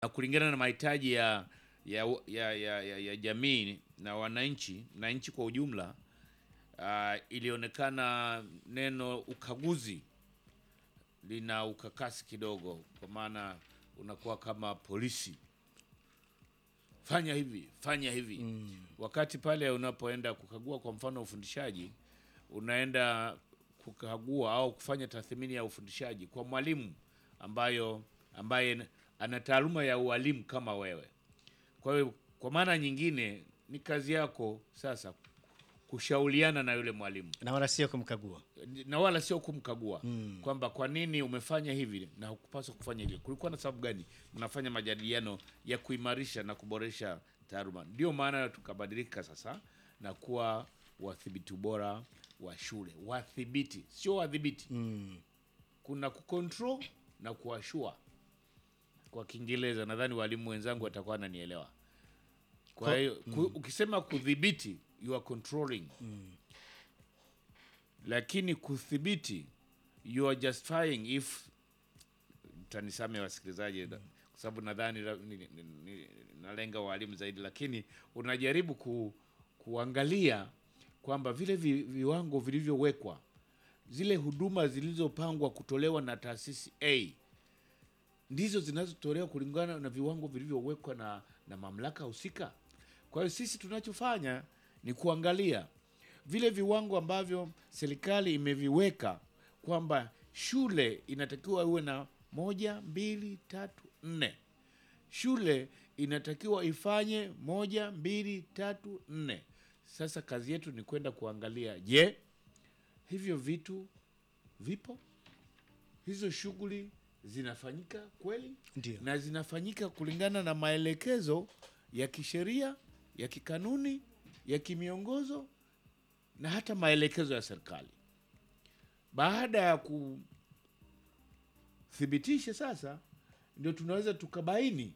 na kulingana na mahitaji ya ya, ya, ya, ya, ya jamii na wananchi na nchi kwa ujumla. Uh, ilionekana neno ukaguzi lina ukakasi kidogo, kwa maana unakuwa kama polisi, fanya hivi fanya hivi mm. Wakati pale unapoenda kukagua, kwa mfano ufundishaji, unaenda kukagua au kufanya tathmini ya ufundishaji kwa mwalimu ambayo ambaye ana taaluma ya ualimu kama wewe. Kwa hiyo kwa maana nyingine ni kazi yako sasa kushauriana na yule mwalimu na wala sio kumkagua. na wala sio kumkagua kwamba kwa nini umefanya hivi na hukupaswa kufanya hivi, kulikuwa na sababu gani? Mnafanya majadiliano ya kuimarisha na kuboresha taaluma. Ndio maana tukabadilika sasa na kuwa wathibiti bora wa shule, wathibiti, sio wadhibiti. Kuna kucontrol na kuashua kwa Kiingereza, nadhani walimu wenzangu watakuwa wananielewa. Kwa Ko- hiyo ku, ukisema kudhibiti you are controlling lakini kudhibiti you are justifying if tanisame wasikilizaji kwa sababu nadhani la- ni- ni- ni- nalenga walimu zaidi, lakini unajaribu ku, kuangalia kwamba vile vi, viwango vilivyowekwa zile huduma zilizopangwa kutolewa na taasisi A ndizo zinazotolewa kulingana na viwango vilivyowekwa na, na mamlaka husika. Kwa hiyo sisi tunachofanya ni kuangalia vile viwango ambavyo serikali imeviweka kwamba shule inatakiwa iwe na moja, mbili, tatu, nne. Shule inatakiwa ifanye moja, mbili, tatu, nne. Sasa kazi yetu ni kwenda kuangalia, je, hivyo vitu vipo? Hizo shughuli zinafanyika kweli? Ndio. na zinafanyika kulingana na maelekezo ya kisheria, ya kikanuni, ya kimiongozo na hata maelekezo ya serikali. Baada ya kuthibitisha sasa, ndio tunaweza tukabaini,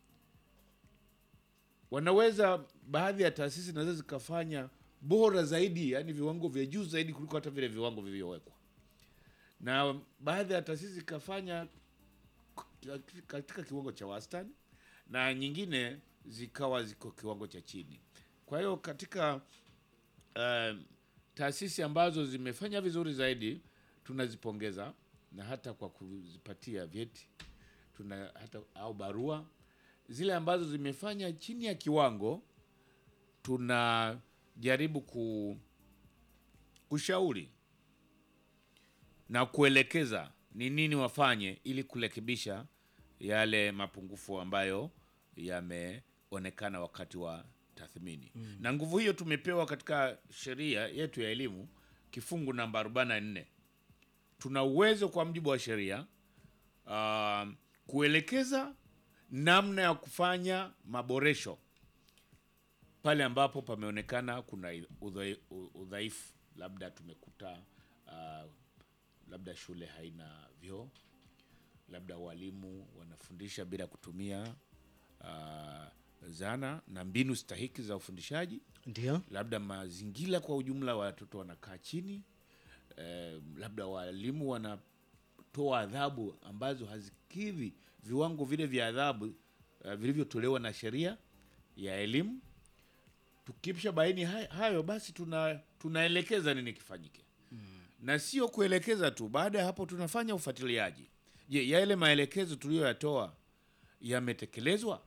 wanaweza baadhi ya taasisi zinaweza zikafanya bora zaidi, yaani viwango vya juu zaidi kuliko hata vile viwango vilivyowekwa, na baadhi ya taasisi zikafanya katika kiwango cha wastani na nyingine zikawa ziko kiwango cha chini. Kwa hiyo katika uh, taasisi ambazo zimefanya vizuri zaidi tunazipongeza na hata kwa kuzipatia vyeti tuna hata au barua. Zile ambazo zimefanya chini ya kiwango tunajaribu ku, kushauri na kuelekeza ni nini wafanye ili kurekebisha yale mapungufu ambayo yameonekana wakati wa tathmini. Na nguvu hiyo tumepewa katika sheria yetu ya elimu kifungu namba 44. Tuna uwezo kwa mujibu wa sheria uh, kuelekeza namna ya kufanya maboresho pale ambapo pameonekana kuna udhai- udhaifu, labda tumekuta uh, labda shule haina vyoo, labda walimu wanafundisha bila kutumia uh, zana na mbinu stahiki za ufundishaji, Ndio. labda mazingira kwa ujumla, watoto wanakaa chini eh, labda walimu wanatoa adhabu ambazo hazikidhi viwango vile vya adhabu uh, vilivyotolewa na sheria ya elimu. Tukisha baini hay- hayo, basi tuna tunaelekeza nini kifanyike na sio kuelekeza tu. Baada ya hapo, tunafanya ufuatiliaji. Je, yale maelekezo tuliyoyatoa yametekelezwa?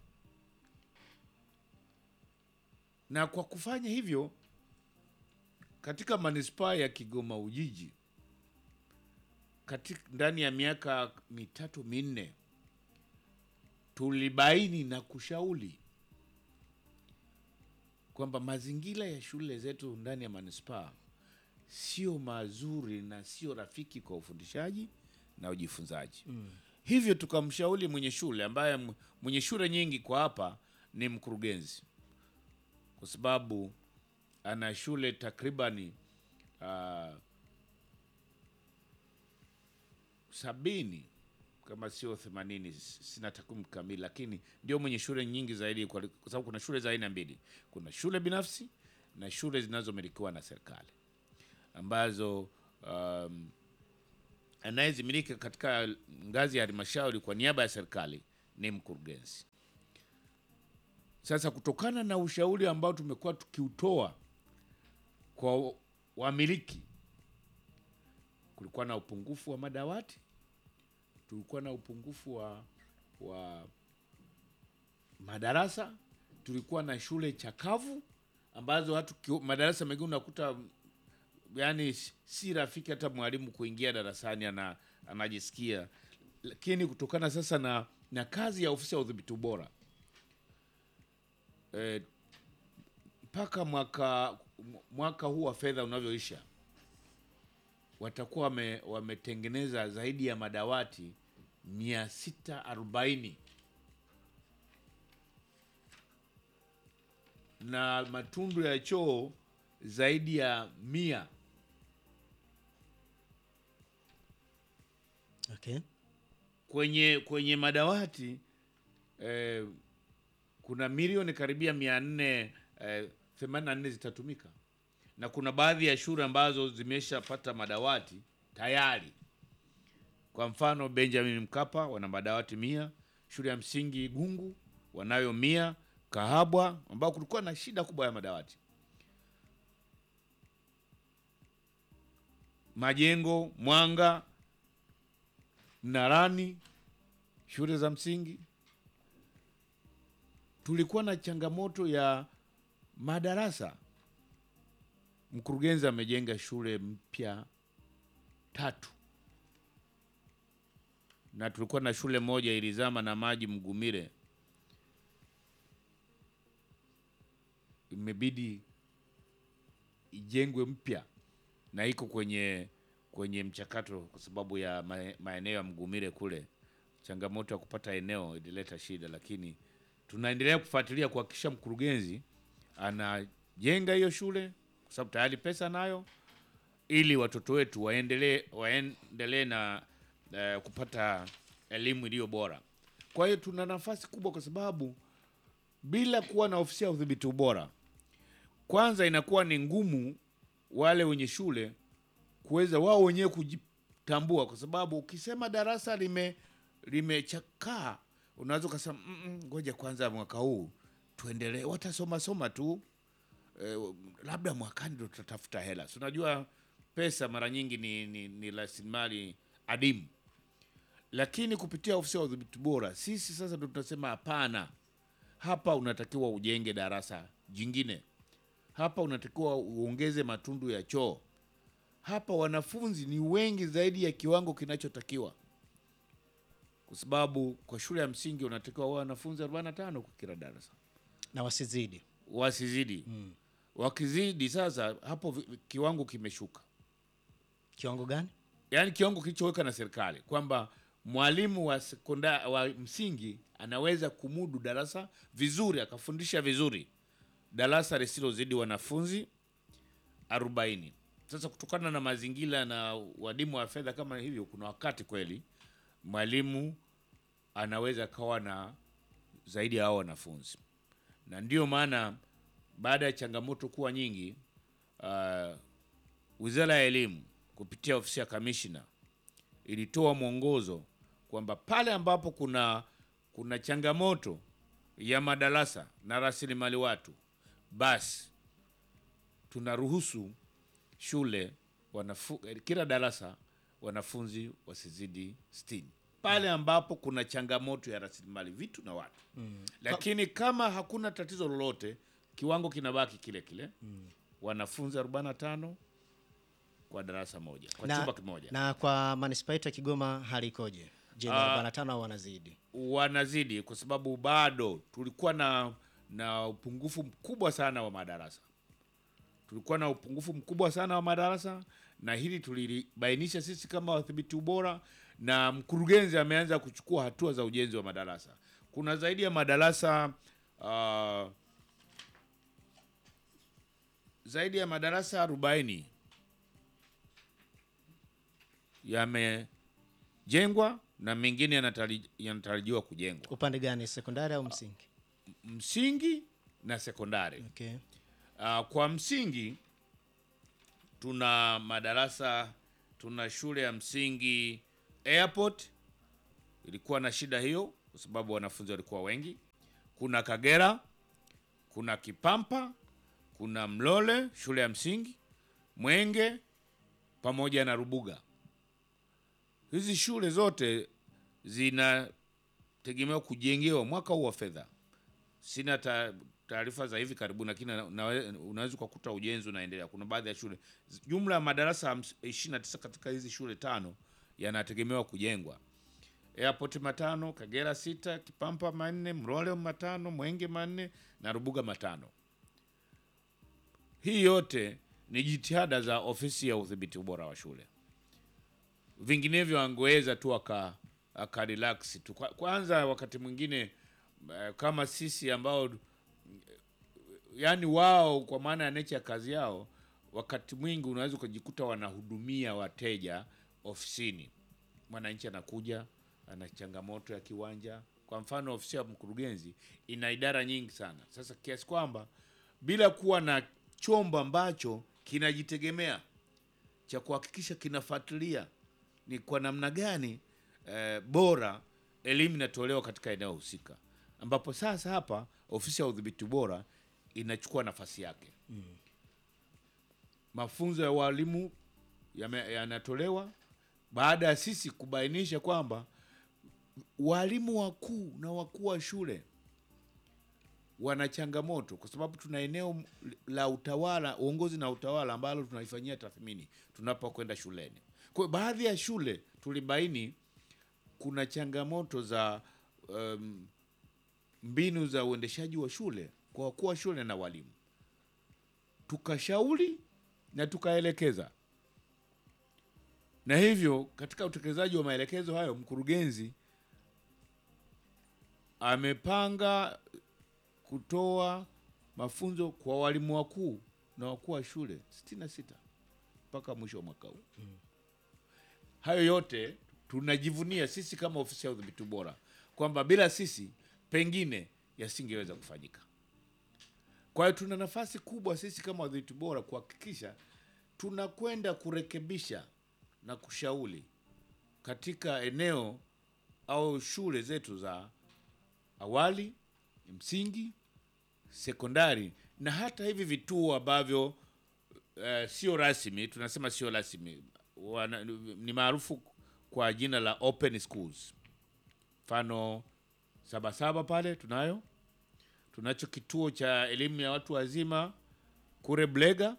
Na kwa kufanya hivyo, katika manispaa ya Kigoma Ujiji, katika ndani ya miaka mitatu minne, tulibaini na kushauri kwamba mazingira ya shule zetu ndani ya manispaa sio mazuri na sio rafiki kwa ufundishaji na ujifunzaji. Hivyo tukamshauri mwenye shule ambaye m- mwenye shule nyingi kwa hapa ni mkurugenzi, kwa sababu ana shule takribani ah, sabini kama sio themanini, s- sina takwimu kamili, lakini ndio mwenye shule nyingi zaidi, kwa kwa sababu kuna shule za aina mbili, kuna shule binafsi na shule zinazomilikiwa na serikali ambazo um, anayezimiliki katika ngazi ya halmashauri kwa niaba ya serikali ni mkurugenzi. Sasa kutokana na ushauri ambao tumekuwa tukiutoa kwa wamiliki, kulikuwa na upungufu wa madawati, tulikuwa na upungufu wa, wa madarasa, tulikuwa na shule chakavu ambazo hatu kio- madarasa mengine unakuta yani si rafiki hata mwalimu kuingia darasani ana, anajisikia. Lakini kutokana sasa na, na kazi ya ofisi ya udhibiti ubora eh, mpaka mwaka mwaka huu wa fedha unavyoisha watakuwa wame, wametengeneza zaidi ya madawati mia sita arobaini na matundu ya choo zaidi ya mia. Okay. Kwenye kwenye madawati eh, kuna milioni karibia mia nne eh, themanini na nne zitatumika na kuna baadhi ya shule ambazo zimeshapata madawati tayari. Kwa mfano Benjamin Mkapa wana madawati mia, shule ya msingi Gungu wanayo mia, Kahabwa ambao kulikuwa na shida kubwa ya madawati, Majengo, Mwanga, Mnarani, shule za msingi tulikuwa na changamoto ya madarasa. Mkurugenzi amejenga shule mpya tatu, na tulikuwa na shule moja ilizama na maji Mgumire, imebidi ijengwe mpya na iko kwenye kwenye mchakato kwa sababu ya mae- maeneo ya Mgumire kule, changamoto ya kupata eneo ilileta shida, lakini tunaendelea kufuatilia kuhakikisha mkurugenzi anajenga hiyo shule kwa sababu tayari pesa nayo, ili watoto wetu waendelee waendelee na eh, kupata elimu iliyo bora. Kwa hiyo tuna nafasi kubwa, kwa sababu bila kuwa na ofisi ya udhibiti ubora, kwanza inakuwa ni ngumu wale wenye shule kuweza wao wenyewe kujitambua, kwa sababu ukisema darasa lime limechakaa unaweza ukasema "Mm, mm, ngoja kwanza mwaka huu tuendelee, watasoma soma tu eh, labda mwakani ndo tutatafuta hela. Si unajua pesa mara nyingi ni, ni, ni rasilimali adimu, lakini kupitia ofisi ya udhibiti bora sisi sasa ndo tunasema hapana, hapa unatakiwa ujenge darasa jingine, hapa unatakiwa uongeze matundu ya choo, hapa wanafunzi ni wengi zaidi ya kiwango kinachotakiwa kwa sababu kwa shule ya msingi unatakiwa wawe wanafunzi 45 kwa kila darasa, Na wasizidi. wasizidi. Wakizidi sasa, hapo vi- kiwango kimeshuka, Kiwango gani? yaani kiwango kilichoweka na serikali kwamba mwalimu wa sekondari wa msingi anaweza kumudu darasa vizuri, akafundisha vizuri darasa lisilozidi wanafunzi 40. Sasa kutokana na mazingira na wadimu wa fedha kama hivyo, kuna wakati kweli mwalimu anaweza kawa na zaidi ya hao wanafunzi, na ndiyo maana baada ya changamoto kuwa nyingi, uh, Wizara ya Elimu kupitia ofisi ya kamishna ilitoa mwongozo kwamba pale ambapo kuna kuna changamoto ya madarasa na rasilimali watu, basi tunaruhusu shule wanafu, eh, kila darasa wanafunzi wasizidi sitini pale ambapo kuna changamoto ya rasilimali vitu na watu mm. Lakini kama hakuna tatizo lolote, kiwango kinabaki kile kile mm. wanafunzi 45 kwa darasa moja kwa Na, chumba kimoja na kwa manispaa yetu ya Kigoma hali ikoje? Je, ni Ah. 45 au wanazidi? wanazidi kwa sababu bado tulikuwa na na upungufu mkubwa sana wa madarasa. Tulikuwa na upungufu mkubwa sana wa madarasa, na hili tulibainisha sisi kama wadhibiti ubora, na mkurugenzi ameanza kuchukua hatua za ujenzi wa madarasa. Kuna zaidi ya madarasa ah, zaidi ya madarasa 40 yamejengwa na mengine yanatari- yanatarajiwa kujengwa Upande gani, sekondari au msingi? msingi na sekondari. Okay. Uh, kwa msingi tuna madarasa, tuna shule ya msingi Airport ilikuwa na shida hiyo, kwa sababu wanafunzi walikuwa wengi. Kuna Kagera, kuna Kipampa, kuna Mlole shule ya msingi, Mwenge pamoja na Rubuga. Hizi shule zote zinategemewa kujengewa mwaka huu wa fedha. Sina ta- taarifa za hivi karibuni, lakini na- na- unaweza ukakuta ujenzi unaendelea. Kuna baadhi ya shule, jumla ya madarasa hams- 29 katika hizi shule tano yanategemewa kujengwa. Airport matano, Kagera sita, Kipampa manne, Mrole matano, Mwenge manne na Rubuga matano. Hii yote ni jitihada za ofisi ya udhibiti ubora wa shule. Vinginevyo angeweza tu aka, aka relax tu. Kwa- Kwanza wakati mwingine eh, kama sisi ambao yani wao kwa maana ya nature ya kazi yao, wakati mwingi unaweza ukajikuta wanahudumia wateja ofisini. Mwananchi anakuja ana changamoto ya kiwanja. Kwa mfano, ofisi ya mkurugenzi ina idara nyingi sana, sasa kiasi kwamba bila kuwa na chombo ambacho kinajitegemea cha kuhakikisha kinafuatilia ni kwa namna gani eh, bora elimu inatolewa katika eneo husika, ambapo sasa hapa ofisi ya udhibiti bora inachukua nafasi yake. Mafunzo ya walimu yame- yanatolewa baada ya sisi kubainisha kwamba walimu wakuu na wakuu wa shule wana changamoto kwa sababu tuna eneo la utawala, uongozi na utawala ambalo tunaifanyia tathmini tunapokwenda shuleni. Kwa hiyo baadhi ya shule tulibaini kuna changamoto za um, mbinu za uendeshaji wa shule kwa wakuu wa shule na walimu, tukashauri na tukaelekeza, na hivyo katika utekelezaji wa maelekezo hayo mkurugenzi amepanga kutoa mafunzo kwa walimu wakuu na wakuu wa shule 66 mpaka mwisho wa mwaka huu. Hayo yote tunajivunia sisi kama ofisi ya udhibiti bora kwamba bila sisi pengine yasingeweza kufanyika. Kwa hiyo tuna nafasi kubwa sisi kama wadhibiti bora kuhakikisha tunakwenda kurekebisha na kushauri katika eneo au shule zetu za awali, msingi, sekondari na hata hivi vituo ambavyo eh, sio rasmi, tunasema sio rasmi, wana- ni maarufu kwa jina la open schools. Mfano Sabasaba pale tunayo, tunacho kituo cha elimu ya watu wazima kure Blega,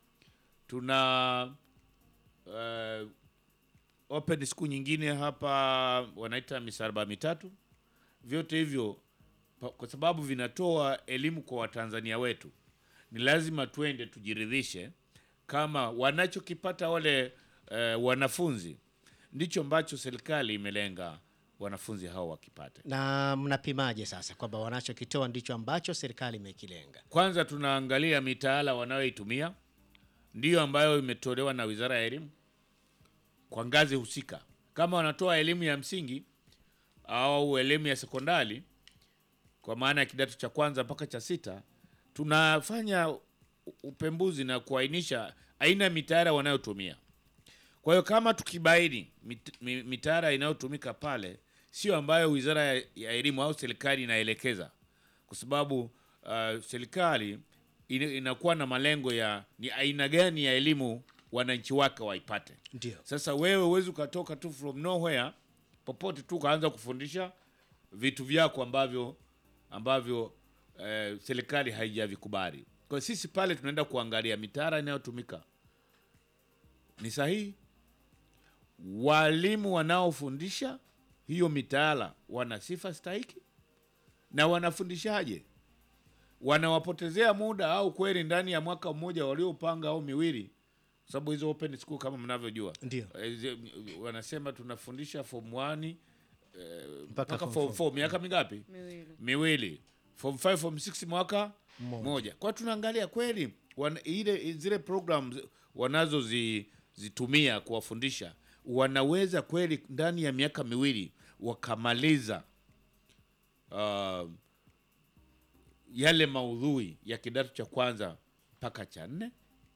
tuna eh, open school nyingine hapa wanaita misaraba mitatu. Vyote hivyo pa- kwa sababu vinatoa elimu kwa Watanzania wetu, ni lazima tuende tujiridhishe kama wanachokipata wale eh, wanafunzi ndicho ambacho serikali imelenga wanafunzi hao wakipate. Na mnapimaje sasa kwamba wanachokitoa ndicho ambacho serikali imekilenga? Kwanza tunaangalia mitaala wanayoitumia ndiyo ambayo imetolewa na Wizara ya Elimu kwa ngazi husika. Kama wanatoa elimu ya msingi au elimu ya sekondari kwa maana ya kidato cha kwanza mpaka cha sita, tunafanya u- upembuzi na kuainisha aina ya mitaala wanayotumia. Kwa hiyo kama tukibaini mit- mi- mitaala inayotumika pale sio ambayo Wizara ya ya Elimu au serikali inaelekeza, kwa sababu uh, serikali ina- inakuwa na malengo ya ni aina gani ya elimu wananchi wake waipate. Ndio. Sasa wewe huwezi ukatoka tu from nowhere popote tu ukaanza kufundisha vitu vyako ambavyo ambavyo eh, serikali haijavikubali. Kwa hiyo sisi pale tunaenda kuangalia mitaala inayotumika ni sahihi, walimu wanaofundisha hiyo mitaala wana sifa stahiki, na wanafundishaje, wanawapotezea muda au kweli ndani ya mwaka mmoja waliopanga au miwili, kwa sababu hizo open school kama mnavyojua Ndio. Eh, zi- wanasema tunafundisha form 1 Mpaka mpaka form form four. 4 miaka mingapi? miwili Miwili. Form 5 form 6 mwaka Mmoja. moja. Kwa tunaangalia kweli wana, ile zile programs wanazozitumia kuwafundisha wanaweza kweli ndani ya miaka miwili wakamaliza uh, yale maudhui ya kidato cha kwanza mpaka cha nne.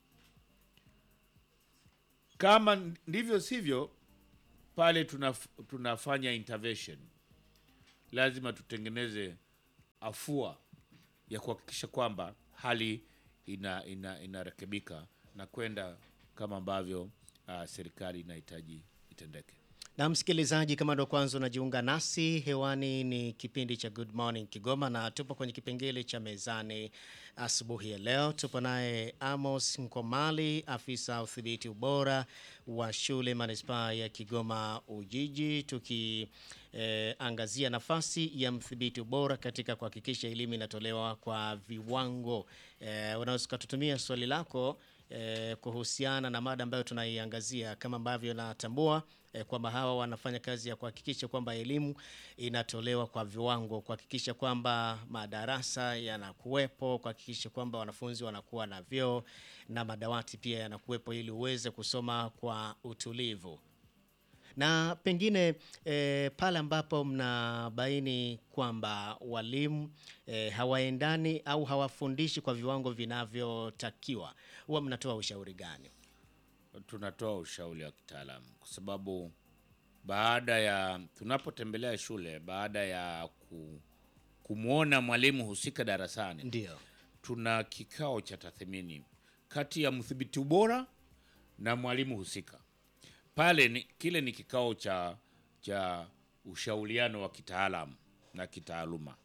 Kama ndivyo sivyo, pale tunaf, tunafanya intervention lazima tutengeneze afua ya kuhakikisha kwamba hali ina, ina, inarekebika na kwenda kama ambavyo uh, serikali inahitaji itendeke. Na msikilizaji, kama ndo kwanza unajiunga nasi hewani, ni kipindi cha Good Morning Kigoma, na tupo kwenye kipengele cha mezani asubuhi ya leo. Tupo naye Amos Nkomali, afisa udhibiti ubora wa shule manispaa ya Kigoma Ujiji, tukiangazia nafasi ya mdhibiti ubora katika kuhakikisha elimu inatolewa kwa viwango. Eh, unaweza ukatutumia swali lako eh, kuhusiana na mada ambayo tunaiangazia kama ambavyo natambua eh, kwamba hawa wanafanya kazi ya kuhakikisha kwamba elimu inatolewa kwa viwango, kuhakikisha kwamba madarasa yanakuwepo, kuhakikisha kwamba wanafunzi wanakuwa na vyoo na madawati pia yanakuwepo ili uweze kusoma kwa utulivu na pengine e, pale ambapo mnabaini kwamba walimu e, hawaendani au hawafundishi kwa viwango vinavyotakiwa, huwa mnatoa ushauri gani? tunatoa ushauri wa kitaalamu kwa sababu baada ya tunapotembelea shule, baada ya ku, kumwona mwalimu husika darasani, Ndio. tuna kikao cha tathmini kati ya mdhibiti ubora na mwalimu husika. Pale ni, kile ni kikao cha cha ushauriano wa kitaalamu na kitaaluma.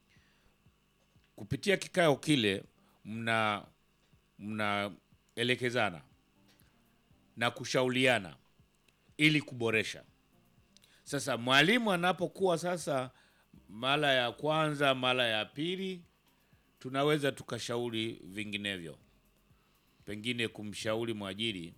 Kupitia kikao kile mna mnaelekezana na kushauriana ili kuboresha. Sasa mwalimu anapokuwa sasa mara ya kwanza, mara ya pili, tunaweza tukashauri vinginevyo, pengine kumshauri mwajiri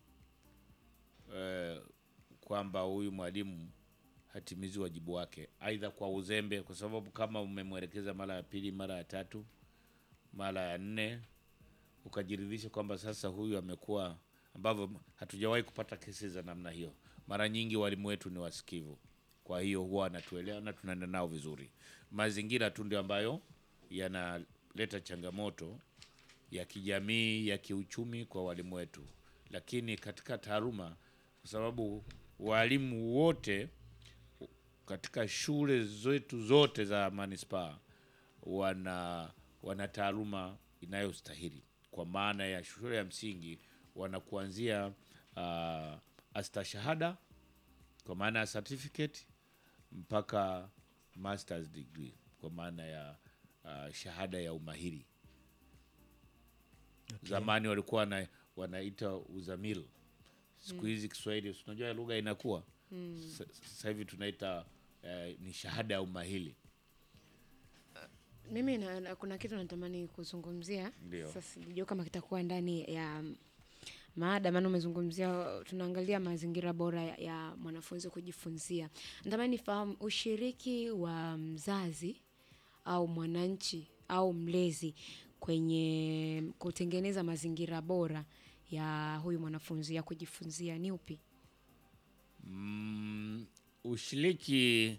eh, kwamba huyu mwalimu hatimizi wajibu wake, aidha kwa uzembe, kwa sababu kama umemwelekeza mara ya pili, mara ya tatu, mara ya nne, ukajiridhisha kwamba sasa huyu amekuwa, ambavyo hatujawahi kupata kesi za namna hiyo. Mara nyingi walimu wetu ni wasikivu, kwa hiyo huwa wanatuelewa na tunaenda nao vizuri. Mazingira tu ndio ambayo yanaleta changamoto ya kijamii, ya kiuchumi kwa walimu wetu, lakini katika taaluma, kwa sababu walimu wote katika shule zetu zote za manispaa wana wana taaluma inayostahili kwa maana ya shule ya msingi wana kuanzia uh, astashahada kwa maana ya certificate mpaka masters degree kwa maana ya uh, shahada ya umahiri zamani walikuwa wana, wanaita uzamil siku hizi kiswahili si unajua lugha inakuwa Sa- sasa hivi tunaita eh, ni shahada ya umahiri Mimi na, na, kuna kitu natamani kuzungumzia Ndio. sasa, sijui kama kitakuwa ndani ya maada, maana umezungumzia, tunaangalia mazingira bora ya, ya mwanafunzi kujifunzia. Natamani nifahamu ushiriki wa mzazi au mwananchi au mlezi kwenye kutengeneza mazingira bora ya huyu mwanafunzi ya kujifunzia ni upi? mm, ushiriki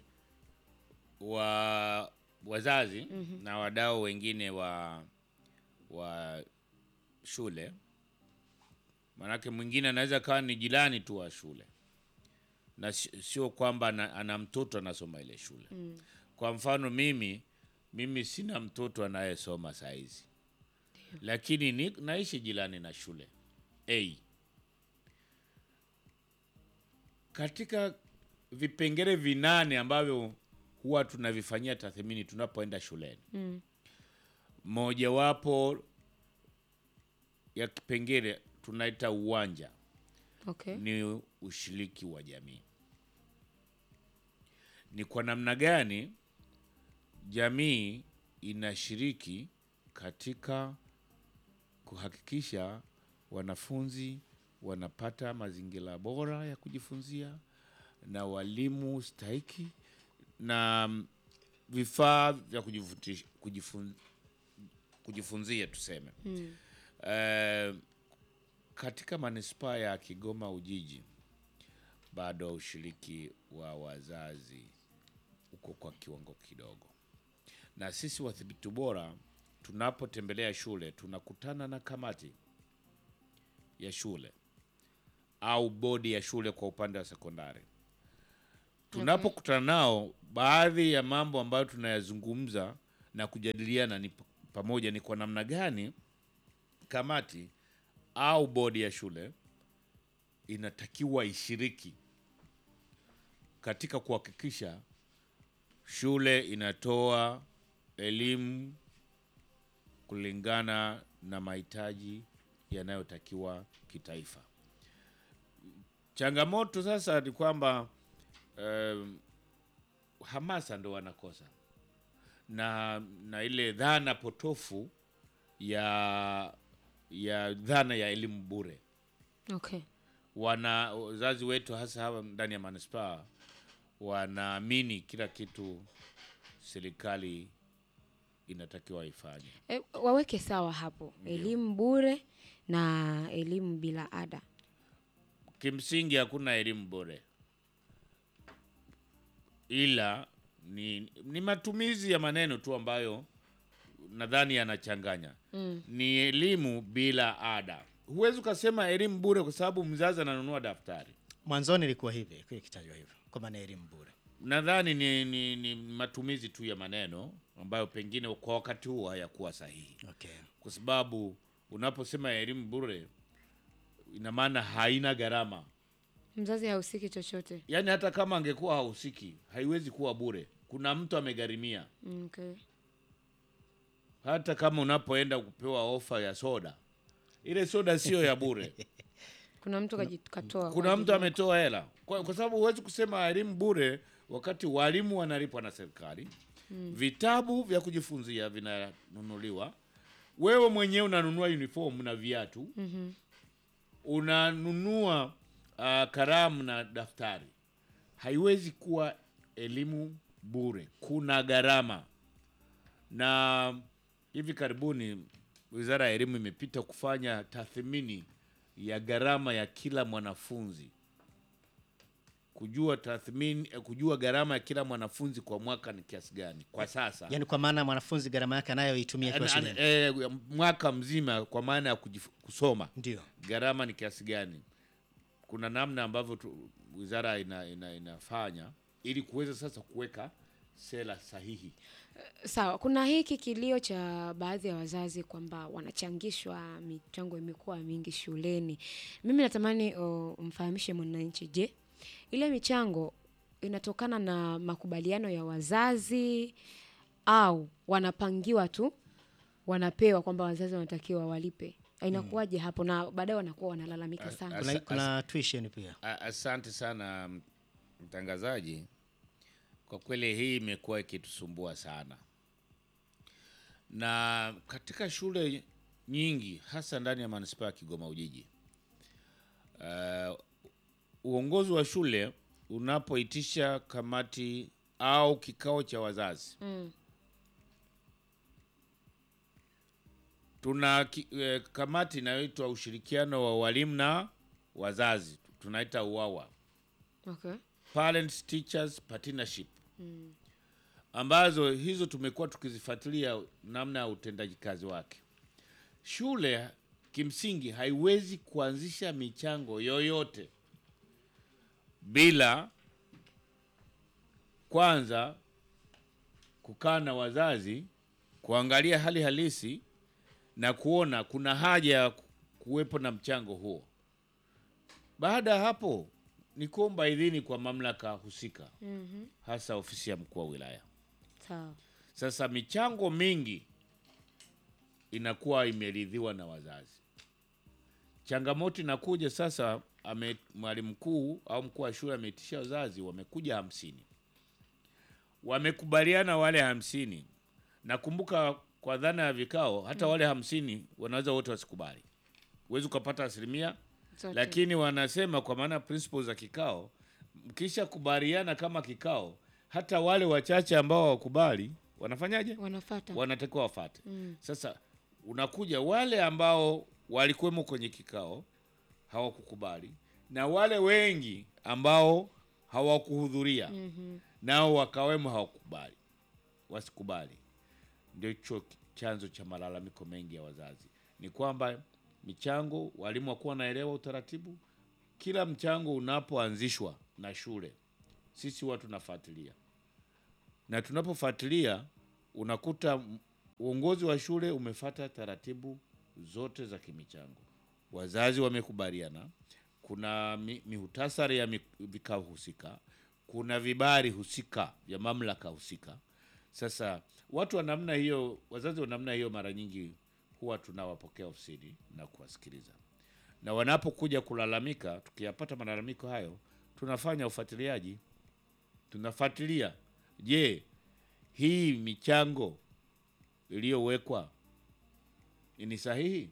wa wazazi na wadau wengine wa wa shule maanake mwingine anaweza kawa ni jirani tu wa shule na si- sio kwamba ana, ana mtoto anasoma ile shule kwa mfano mimi mimi sina mtoto anayesoma saizi lakini ni, naishi jirani na shule a katika vipengele vinane ambavyo huwa tunavifanyia tathmini tunapoenda shuleni Mm. mojawapo ya kipengele tunaita uwanja Okay. ni ushiriki wa jamii. Ni kwa namna gani jamii inashiriki katika kuhakikisha wanafunzi wanapata mazingira bora ya kujifunzia na walimu stahiki na mm, vifaa vya kujifuti- kujifun, kujifunzia tuseme Mm. Eh, katika manispaa ya Kigoma Ujiji bado ushiriki wa wazazi uko kwa kiwango kidogo, na sisi wadhibiti bora tunapotembelea shule tunakutana na kamati ya shule au bodi ya shule kwa upande wa sekondari, tunapokutana nao, baadhi ya mambo ambayo tunayazungumza na kujadiliana ni p- pamoja ni kwa namna gani kamati au bodi ya shule inatakiwa ishiriki katika kuhakikisha shule inatoa elimu kulingana na mahitaji yanayotakiwa kitaifa. Changamoto sasa ni kwamba um, hamasa ndo wanakosa na, na ile dhana potofu ya ya dhana ya elimu bure Okay. wana wazazi wetu hasa hawa ndani ya manispaa wanaamini kila kitu serikali inatakiwa ifanye. E, waweke sawa hapo, elimu bure na elimu bila ada. Kimsingi hakuna elimu bure, ila ni, ni matumizi ya maneno tu ambayo nadhani yanachanganya. Mm. Ni elimu bila ada. Huwezi ukasema elimu bure kwa sababu mzazi ananunua daftari. Mwanzoni ilikuwa hivi, ilikuwa ikitajwa hivyo kwa maana ya elimu bure. Nadhani ni, ni, ni matumizi tu ya maneno ambayo pengine kwa wakati huo hayakuwa sahihi, Okay. kwa sababu unaposema elimu bure ina maana haina gharama. Mzazi hahusiki chochote. Yaani hata kama angekuwa hahusiki, haiwezi kuwa bure. Kuna mtu amegharimia. Mm, Okay. Hata kama unapoenda kupewa ofa ya soda, ile soda sio ya bure. Kuna mtu kaji- katoa. kwa Kuna ajili mtu ya- ametoa hela, kwa, kwa sababu huwezi kusema elimu bure wakati walimu wanalipwa na serikali vitabu vya kujifunzia vinanunuliwa, wewe mwenyewe unanunua uniform na viatu Mhm. unanunua uh, kalamu na daftari. Haiwezi kuwa elimu bure, kuna gharama. Na hivi karibuni Wizara ya Elimu imepita kufanya tathmini ya gharama ya kila mwanafunzi, kujua tathmini, eh, kujua gharama ya kila mwanafunzi kwa mwaka ni kiasi gani kwa sasa Yaani kwa maana mwanafunzi gharama yake anayoitumia kwa An- an- shuleni. eh, mwaka mzima kwa maana ya kujif- kusoma Ndio. gharama ni kiasi gani. Kuna namna ambavyo tu, wizara ina, ina, inafanya ili kuweza sasa kuweka sera sahihi. Sawa, kuna hiki kilio cha baadhi ya wazazi kwamba wanachangishwa, michango imekuwa mingi shuleni. Mimi natamani o, mfahamishe mwananchi, je, ile michango inatokana na makubaliano ya wazazi au wanapangiwa tu, wanapewa kwamba wazazi wanatakiwa walipe? Inakuwaje hapo? Na baadaye wanakuwa wanalalamika sana. Kuna, Asa- kuna tuition pia. A- Asante sana m- mtangazaji. Kwa kweli hii imekuwa ikitusumbua sana, na katika shule nyingi hasa ndani ya manispaa ya Kigoma Ujiji, uh, uongozi wa shule unapoitisha kamati au kikao cha wazazi Mm. tuna ki, eh, kamati inayoitwa ushirikiano wa walimu na wazazi, tunaita UWAWA, Okay. Parents Teachers Partnership ambazo hizo tumekuwa tukizifuatilia namna ya utendaji kazi wake. Shule kimsingi haiwezi kuanzisha michango yoyote bila kwanza kukaa na wazazi kuangalia hali halisi na kuona kuna haja ya kuwepo na mchango huo. Baada ya hapo ni kuomba idhini kwa mamlaka husika, Mhm. hasa ofisi ya mkuu wa wilaya. Sawa. Sasa michango mingi inakuwa imeridhiwa na wazazi. Changamoto inakuja sasa, ame mwalimu mkuu au mkuu wa shule ameitisha wazazi, wamekuja hamsini, wamekubaliana wale hamsini. Nakumbuka kwa dhana ya vikao, hata wale hamsini wanaweza wote wasikubali, huwezi ukapata asilimia Zote. lakini wanasema kwa maana principles za kikao, mkisha kubaliana kama kikao, hata wale wachache ambao hawakubali wanafanyaje? wanafata. Wanatakiwa wafate. Mm. Sasa unakuja wale ambao walikuwemo kwenye kikao hawakukubali, na wale wengi ambao hawakuhudhuria Mhm. nao wakawemo hawakubali, wasikubali. Ndio hicho chanzo cha malalamiko mengi ya wazazi, ni kwamba michango, walimu wakuwa wanaelewa utaratibu. Kila mchango unapoanzishwa na shule sisi huwa tunafuatilia, na tunapofuatilia unakuta m- uongozi wa shule umefata taratibu zote za kimichango, wazazi wamekubaliana, kuna mi, mihutasari ya mi- vikao husika, kuna vibali husika vya mamlaka husika. Sasa watu wa namna hiyo, wazazi wa namna hiyo, mara nyingi huwa tunawapokea ofisini na kuwasikiliza, na wanapokuja kulalamika, tukiyapata malalamiko hayo, tunafanya ufuatiliaji, tunafuatilia, je, hii michango iliyowekwa ni sahihi?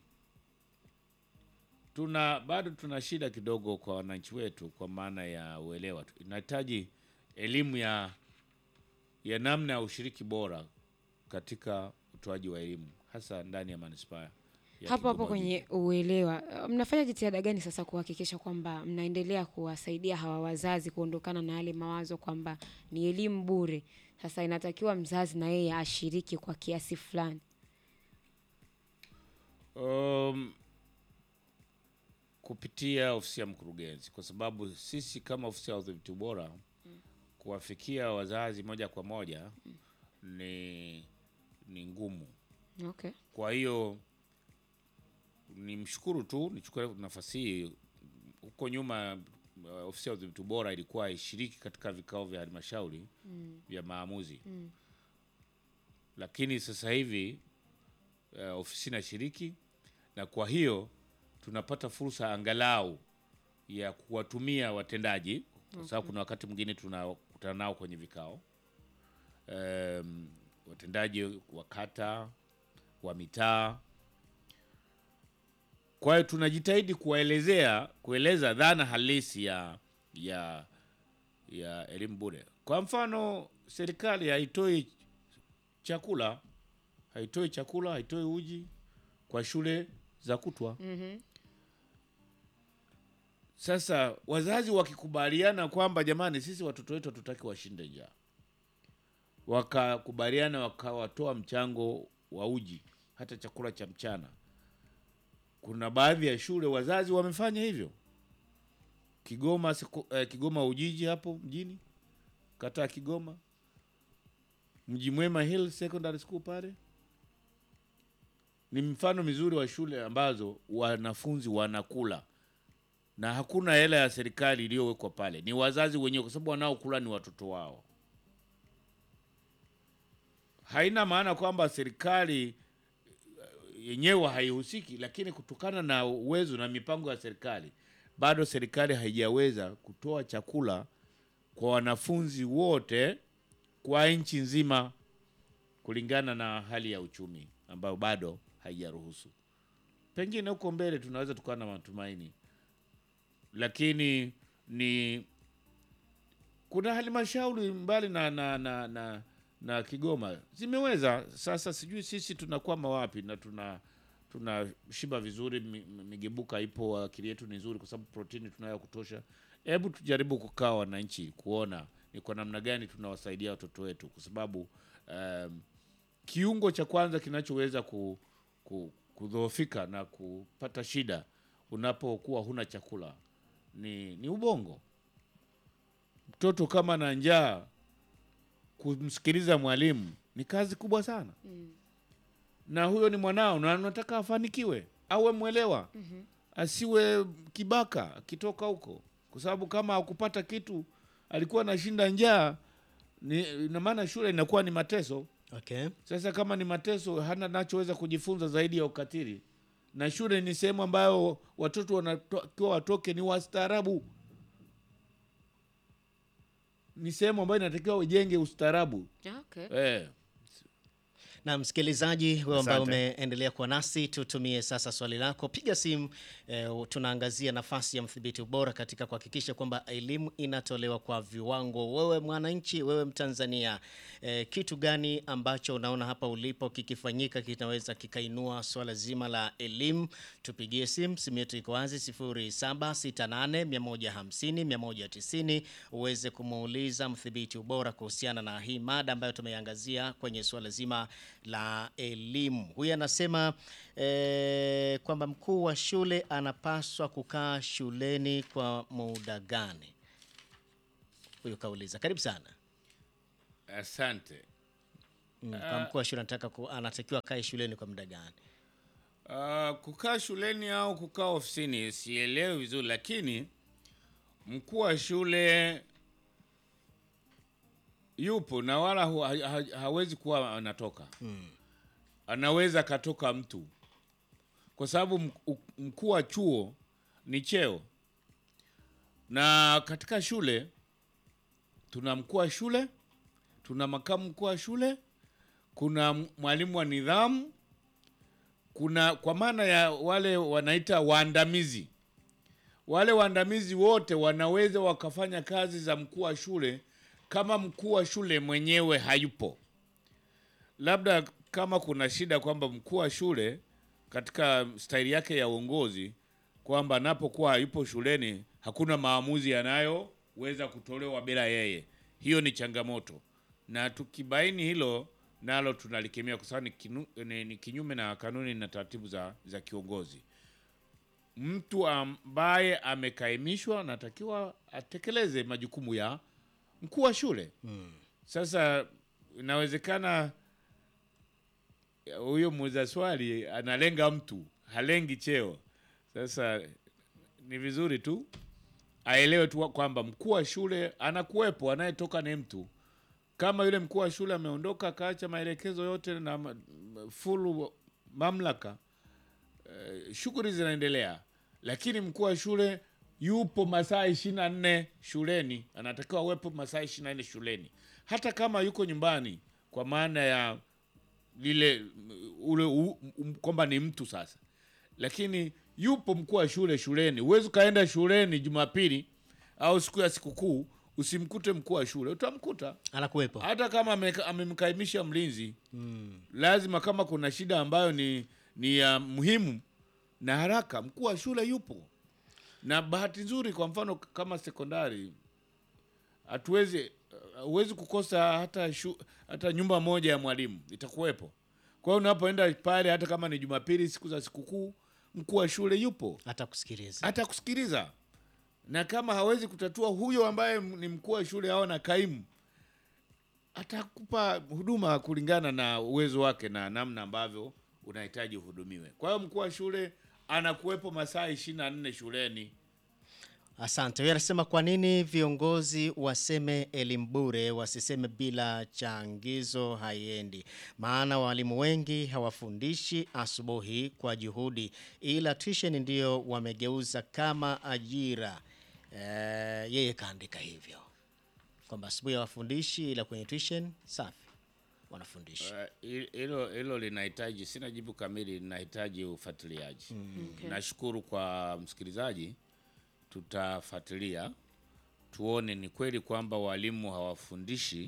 Tuna bado tuna shida kidogo kwa wananchi wetu, kwa maana ya uelewa tu. Inahitaji elimu ya ya namna ya ushiriki bora katika utoaji wa elimu hasa ndani ya manispaa ya hapo hapo Kigoma kwenye uelewa, uh, mnafanya jitihada gani sasa kuhakikisha kwamba mnaendelea kuwasaidia hawa wazazi kuondokana na yale mawazo kwamba ni elimu bure? Sasa inatakiwa mzazi na yeye ashiriki kwa kiasi fulani. Um, kupitia ofisi ya mkurugenzi, kwa sababu sisi kama ofisi ya udhibiti bora kuwafikia wazazi moja kwa moja ni ni ngumu. Okay. Kwa hiyo ni mshukuru tu, nichukue nafasi hii. Huko nyuma uh, ofisi ya udhibiti bora ilikuwa ishiriki katika vikao vya halmashauri vya maamuzi, lakini sasa hivi uh, ofisi inashiriki, na kwa hiyo tunapata fursa angalau ya kuwatumia watendaji, kwa sababu kuna wakati mwingine tunakutana nao kwenye vikao um, watendaji wa kata wa mitaa. Kwa hiyo tunajitahidi kuwaelezea kueleza dhana halisi ya ya ya elimu bure. Kwa mfano, serikali haitoi chakula haitoi chakula haitoi uji kwa shule za kutwa. Sasa wazazi wakikubaliana kwamba jamani, sisi watoto wetu hatutaki washinde njaa, wakakubaliana wakawatoa mchango wa uji hata chakula cha mchana. Kuna baadhi ya shule wazazi wamefanya hivyo. Kigoma siku, eh, Kigoma Ujiji hapo mjini, kata ya Kigoma, Mji Mwema Hill Secondary School pale ni mfano mizuri wa shule ambazo wanafunzi wanakula na hakuna hela ya serikali iliyowekwa pale, ni wazazi wenyewe, kwa sababu wanaokula ni watoto wao. Haina maana kwamba serikali eh, yenyewe haihusiki, lakini kutokana na uwezo na mipango ya serikali, bado serikali haijaweza kutoa chakula kwa wanafunzi wote kwa nchi nzima, kulingana na hali ya uchumi ambayo bado haijaruhusu. Pengine huko mbele tunaweza tukawa na matumaini, lakini ni kuna halmashauri mbali na na, na, na na Kigoma zimeweza. Sasa sijui sisi tunakwama wapi na tuna tunashiba vizuri, mi- mi- migebuka ipo, akili yetu ni nzuri kwa sababu protini tunayo kutosha. Hebu tujaribu kukaa wananchi, kuona ni kwa namna gani tunawasaidia watoto wetu, kwa sababu um, kiungo cha kwanza kinachoweza ku, ku, kudhoofika na kupata shida unapokuwa huna chakula ni, ni ubongo. Mtoto kama na njaa, kumsikiliza mwalimu ni kazi kubwa sana na huyo ni mwanao na unataka afanikiwe, awe mwelewa, asiwe kibaka akitoka huko, kwa sababu kama hakupata kitu, alikuwa anashinda njaa, ni ina maana shule inakuwa ni mateso. Okay. Sasa kama ni mateso, hana nachoweza kujifunza zaidi ya ukatili, na shule ni sehemu ambayo watoto wanatakiwa watoke ni wastaarabu, ni sehemu ambayo inatakiwa ujenge ustaarabu Okay. eh. Na msikilizaji wewe ambaye Asante. umeendelea kuwa nasi, tutumie sasa swali lako, piga simu. Eh, tunaangazia nafasi ya mdhibiti ubora katika kuhakikisha kwamba elimu inatolewa kwa viwango. Wewe mwananchi, wewe Mtanzania, eh, kitu gani ambacho unaona hapa ulipo kikifanyika kinaweza kikainua swala zima la elimu? Tupigie simu, simu yetu iko wazi 0768 150 190 uweze kumuuliza mdhibiti ubora kuhusiana na hii mada ambayo tumeiangazia kwenye suala zima la elimu. Huyu anasema eh, kwamba mkuu wa shule anapaswa kukaa shuleni kwa muda gani? huyu kauliza. Karibu sana. Asante. Mm, kwa mkuu wa shule anataka ku, anatakiwa akae shuleni kwa muda gani? Uh, kukaa shuleni au kukaa ofisini sielewi vizuri, lakini mkuu wa shule yupo na wala hu, ha, ha, hawezi kuwa anatoka mm. Anaweza akatoka mtu, kwa sababu mk- mkuu wa chuo ni cheo, na katika shule tuna mkuu wa shule, tuna makamu mkuu wa shule, kuna mwalimu wa nidhamu kuna kwa maana ya wale wanaita waandamizi. Wale waandamizi wote wanaweza wakafanya kazi za mkuu wa shule kama mkuu wa shule mwenyewe hayupo. Labda kama kuna shida kwamba mkuu wa shule katika staili yake ya uongozi kwamba anapokuwa hayupo shuleni hakuna maamuzi yanayoweza kutolewa bila yeye. Hiyo ni changamoto, na tukibaini hilo nalo tunalikemea kwa sababu ni, kinu, ni, ni kinyume na kanuni na taratibu za, za kiongozi. Mtu ambaye amekaimishwa anatakiwa atekeleze majukumu ya mkuu wa shule hmm. Sasa inawezekana huyo muuza swali analenga mtu, halengi cheo. Sasa ni vizuri tu aelewe tu kwamba mkuu wa shule anakuwepo, anayetoka ni mtu kama yule mkuu wa shule ameondoka akaacha maelekezo yote na ma- ma- fulu mamlaka eh, shughuli zinaendelea, lakini mkuu wa shule yupo masaa ishirini na nne shuleni, anatakiwa awepo masaa ishirini na nne shuleni, hata kama yuko nyumbani, kwa maana ya lile mm, ule u- um, kwamba ni mtu sasa, lakini yupo mkuu wa shule shuleni. Huwezi ukaenda shuleni Jumapili au siku ya sikukuu usimkute mkuu wa shule, utamkuta Anakuwepo. hata kama ameka- amemkaimisha mlinzi lazima, kama kuna shida ambayo ni ni ya muhimu na haraka, mkuu wa shule yupo. Na bahati nzuri, kwa mfano kama sekondari, hatuwezi huwezi kukosa hata shu, hata nyumba moja ya mwalimu itakuwepo. Kwa hiyo unapoenda pale, hata kama ni Jumapili, siku za sikukuu, mkuu wa shule yupo Hata kusikiliza. hata kusikiliza na kama hawezi kutatua huyo ambaye m- ni mkuu wa shule au na kaimu atakupa huduma kulingana na uwezo wake na namna ambavyo unahitaji uhudumiwe. Kwa hiyo mkuu wa shule anakuwepo masaa ishirini na nne shuleni. Asante. Huyu anasema kwa nini viongozi waseme elimu bure, wasiseme bila changizo haiendi? Maana walimu wengi hawafundishi asubuhi kwa juhudi, ila tuition ndio wamegeuza kama ajira. Eh, yeye kaandika hivyo kwamba asubuhi hawafundishi, ila kwenye tuition safi wanafundisha. Eh, hi- Hilo hilo linahitaji, sina jibu kamili, linahitaji ufuatiliaji. Okay. Nashukuru kwa msikilizaji, tutafuatilia tuone ni kweli kwamba walimu hawafundishi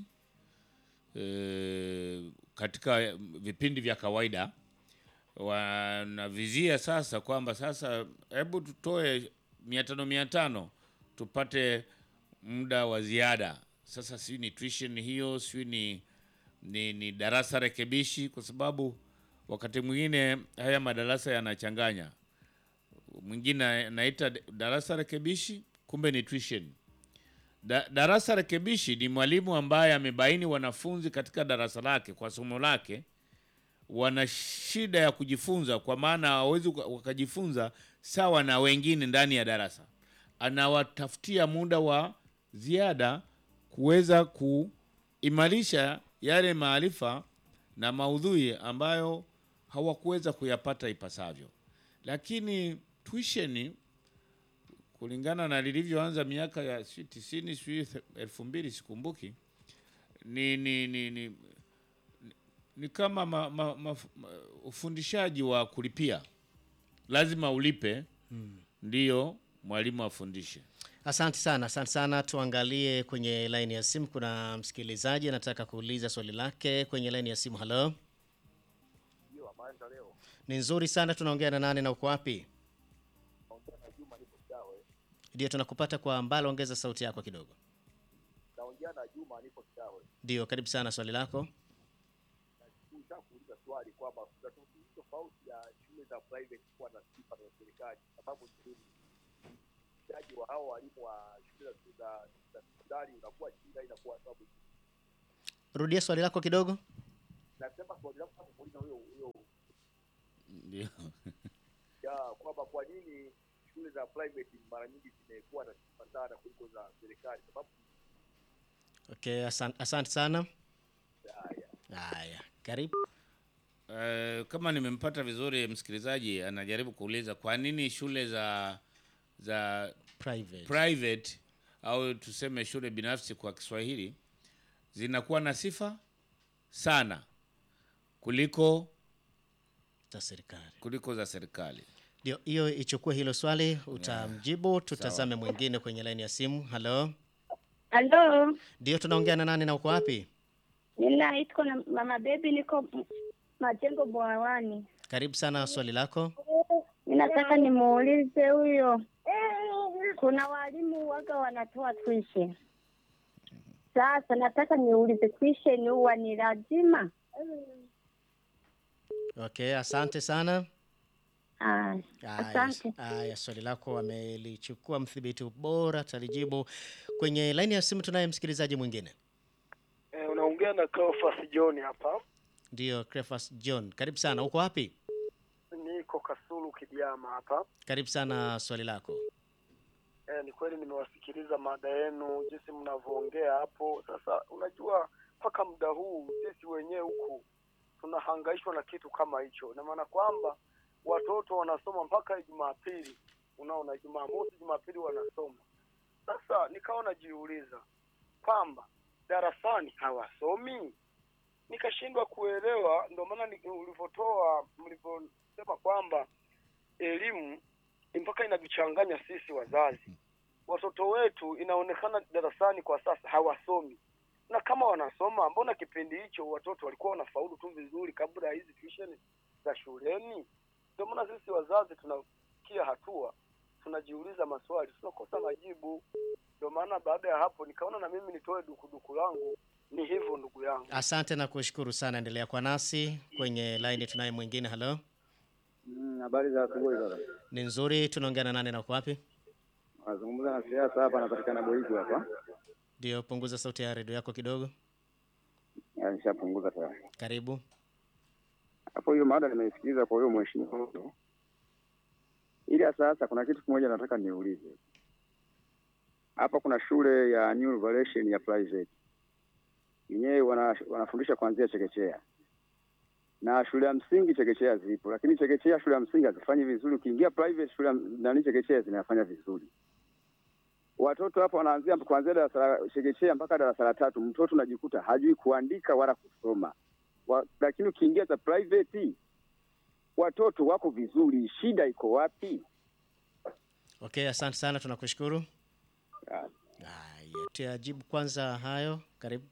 e, katika vipindi vya kawaida. Wanavizia sasa kwamba sasa, hebu tutoe mia tano mia tano tupate muda wa ziada. Sasa sijui ni tuition hiyo, sijui ni, ni, ni darasa rekebishi, kwa sababu wakati mwingine haya madarasa yanachanganya mwingine anaita darasa rekebishi, kumbe ni tuition. Da, darasa rekebishi ni mwalimu ambaye amebaini wanafunzi katika darasa lake kwa somo lake wana shida ya kujifunza, kwa maana hawawezi waka- wakajifunza sawa na wengine ndani ya darasa. Anawatafutia muda wa ziada kuweza kuimarisha yale maarifa na maudhui ambayo hawakuweza kuyapata ipasavyo. Lakini tuition kulingana na lilivyoanza miaka ya sijui tisini sijui elfu mbili sikumbuki, ni, ni, ni, ni, ni kama ma, ma, ma, ma, ufundishaji wa kulipia, lazima ulipe ndiyo mwalimu afundishe. Asante sana, asante sana. Tuangalie kwenye laini ya simu, kuna msikilizaji anataka kuuliza swali lake kwenye laini ya simu. Halo, Ndio, habari za leo. ni nzuri sana. Tunaongea na nani na uko wapi? Naongea na Juma nipo Kidawe. Ndio, tunakupata kwa mbali, ongeza sauti yako kidogo. Naongea na Juma nipo Kidawe. Ndio, karibu sana, swali lako. Nataka kuuliza swali kwamba kuna tofauti tofauti ya shule za private kuwa na sifa za serikali. Sababu ni nini? ufundishaji wa hao walimu wa shule za za- za sekondari unakuwa chini, na inakuwa sababu. Rudia swali lako kidogo. Nasema swali langu kama muuliza huyo huyo Ndio. ya kwamba kwa nini shule za private mara nyingi zimekuwa na sifa sana kuliko za serikali, sababu Okay, asante, asante sana. haya Haya, karibu. Eh, kama nimempata vizuri msikilizaji anajaribu kuuliza kwa nini shule za za Private. private au tuseme shule binafsi kwa Kiswahili zinakuwa na sifa sana kuliko za serikali. kuliko za serikali. Ndio, hiyo ichukue hilo swali, utamjibu. Tutazame mwingine kwenye laini ya simu. Halo, Halo, ndio, tunaongea na nani na uko wapi? ninaitwa na mama bebi, niko M- Majengo Bwawani. Karibu sana, swali lako. Ninataka nimuulize huyo, kuna walimu waga wanatoa tuition. Sasa nataka niulize tuition huwa ni lazima? Okay, asante sana. Ah, Haya, Asante. haya, swali lako amelichukua mdhibiti bora, atalijibu. Kwenye laini ya simu tunaye msikilizaji mwingine, Eh, unaongea na Cleophas John hapa. ndio Cleophas John. Karibu sana, uko wapi? Niko Kasulu Kidiama hapa. Karibu sana, swali lako. Eh, ni kweli nimewasikiliza mada yenu jinsi mnavyoongea hapo. Sasa unajua mpaka muda huu sisi wenyewe huku tunahangaishwa na kitu kama hicho. Ina maana kwamba watoto wanasoma mpaka Jumapili, unaona, Jumamosi, Jumapili wanasoma. Sasa nikawa najiuliza kwamba darasani hawasomi, nikashindwa kuelewa. Ndio maana ni- ulivyotoa mlivyosema kwamba elimu mpaka inatuchanganya sisi wazazi. Watoto wetu inaonekana darasani kwa sasa hawasomi, na kama wanasoma, mbona kipindi hicho watoto walikuwa wanafaulu tu vizuri kabla ya hizi tuition za shuleni? Ndio maana sisi wazazi tunafikia hatua tunajiuliza maswali, tunakosa majibu. Ndio maana baada ya hapo nikaona na mimi nitoe dukuduku langu. Ni hivyo ndugu yangu. Asante na kushukuru sana, endelea kwa nasi. Kwenye laini tunaye mwingine. Halo, Habari za asubuhi dada. ni nzuri. Tunaongea na nani na uko wapi? Nazungumza na siasa hapa, napatikana Boigu hapa. Ndio, punguza sauti ya redio yako kidogo. Ya, Nishapunguza tayari. Karibu. Hapo hiyo mada nimeisikiliza kwa huyo mheshimiwa huyo. Ila sasa kuna kitu kimoja nataka niulize. Hapa kuna shule ya New Revelation ya private. Yenyewe wana, wanafundisha kuanzia chekechea. Na shule ya msingi chekechea zipo, lakini chekechea shule ya msingi hazifanyi vizuri. Ukiingia private shule ya- nani chekechea zinafanya vizuri. Watoto hapo wanaanzia kuanzia darasa la chekechea mpaka darasa la tatu, mtoto unajikuta hajui kuandika wala kusoma wa, lakini ukiingia za private watoto wako vizuri, shida iko wapi? Okay, asante sana, tunakushukuru. Ah, Haya, tuyajibu kwanza hayo. Karibu.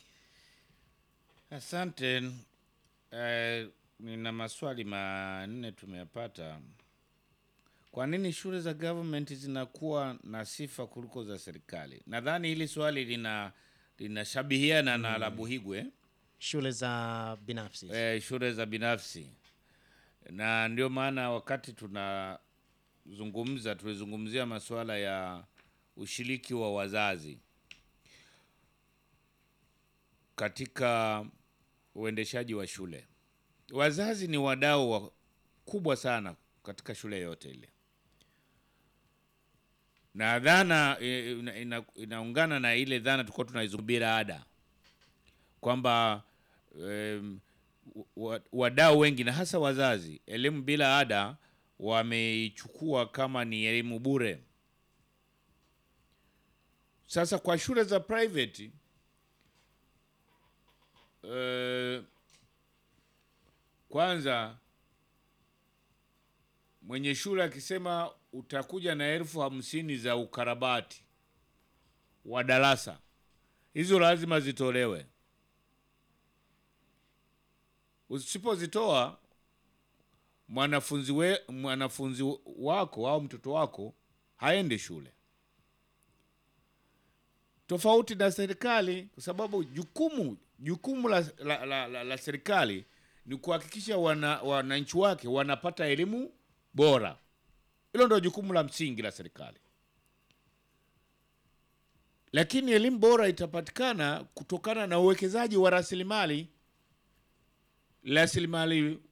Asante. Eh, nina maswali manne tumeyapata. Kwa nini shule za government zinakuwa na sifa kuliko za serikali? Nadhani hili swali lina linashabihiana na la Buhigwe Shule za binafsi. eh, shule za binafsi, na ndio maana wakati tunazungumza tulizungumzia masuala ya ushiriki wa wazazi katika uendeshaji wa shule. Wazazi ni wadau wakubwa sana katika shule yote ile, na dhana eh, ina, ina, inaungana na ile dhana tulikuwa tunaizungumzia bila ada kwamba em, wa- wadau wengi na hasa wazazi, elimu bila ada wameichukua kama ni elimu bure. Sasa kwa shule za private eh, kwanza mwenye shule akisema utakuja na elfu hamsini za ukarabati wa darasa, hizo lazima zitolewe. Usipozitoa mwanafunzi we, mwanafunzi wako au mtoto wako haende shule, tofauti na serikali, kwa sababu jukumu jukumu la, la, la, la, la serikali ni kuhakikisha wana, wananchi wake wanapata elimu bora. Hilo ndio jukumu la msingi la serikali. lakini elimu bora itapatikana kutokana na uwekezaji wa rasilimali rasilimali